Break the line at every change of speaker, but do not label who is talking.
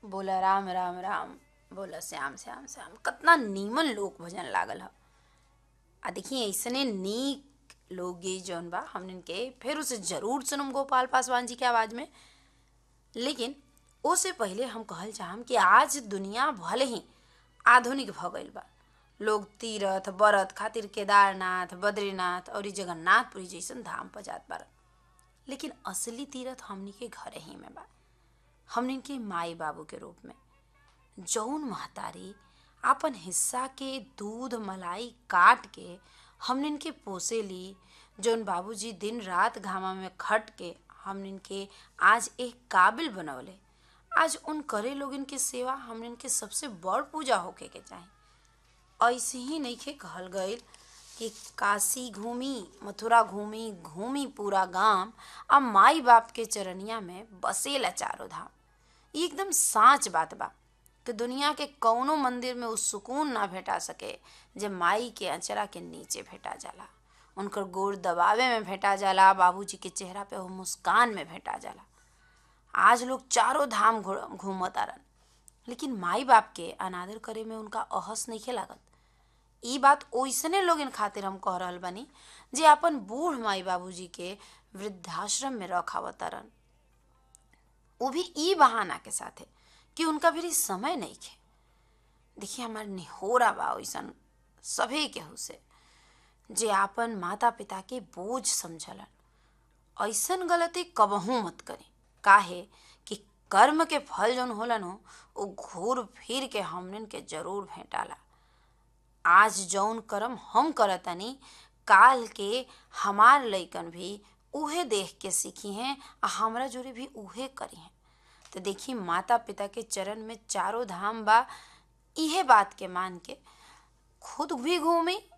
बोला राम राम राम बोला श्याम श्याम श्याम कितना नीमन लोक भजन लागल ह आ देखिए ऐसने नीक लोकगीत जौन बा हमन के फिर उसे जरूर सुनम गोपाल पासवान जी के आवाज में लेकिन ओसे पहले हम कहल चाहम कि आज दुनिया भले ही आधुनिक भ गईल बा लोग तीरथ बरत खातिर केदारनाथ बद्रीनाथ और जगन्नाथपुरी जैसन धाम पर जात बारन लेकिन असली तीरथ हमनी के घरे ही में बा हमनी के माई बाबू के रूप में जौन महतारी आपन हिस्सा के दूध मलाई काट के हमनिन के पोसे ली जौन बाबूजी दिन रात घामा में खट के हमनिन के आज एक काबिल बनवले आज उन करे लोगन के सेवा हमनिन के सबसे बड़ पूजा होके के चाही ऐसे ही नइखे कहल गईल कि काशी घूमी मथुरा घूमी घूमी पूरा गांव अब माई बाप के चरनिया में बसेला चारों धाम ई एकदम साच बात बा कि दुनिया के कौनो मंदिर में उ सुकून ना भेटा सके जे माई के अचरा के नीचे भेटा जाला उनकर गोड़ दबावे में भेटा जाला बाबूजी के चेहरा पे वो मुस्कान में भेटा जाला आज लोग चारों धाम घूमत आरन लेकिन माई बाप के अनादर करे में उनका अहस नइखे लागत ई बात ओइसने लोगन खातिर हम कह रहल बानी जे अपन बूढ़ माई बाबूजी के वृद्धाश्रम में रखावतारन वो भी ई बहाना के साथे कि उनका भी समय नहीं खे देखिए हमार निहोरा बा ओइसन सभे केहू से जे आपन माता पिता के बोझ समझलन ऐसन गलती कबहू मत करी काहे कि कर्म के फल जौन होलन हो वो घूर फिर के हमनन के जरूर भेंटाला आज जौन कर्म हम करतनी काल के हमार लइकन भी उहे देख के सीखी हैं आ हमरा जोरे भी उहे करी हैं तो देखी माता पिता के चरण में चारों धाम बा इहे बात के मान के खुद भी घूमी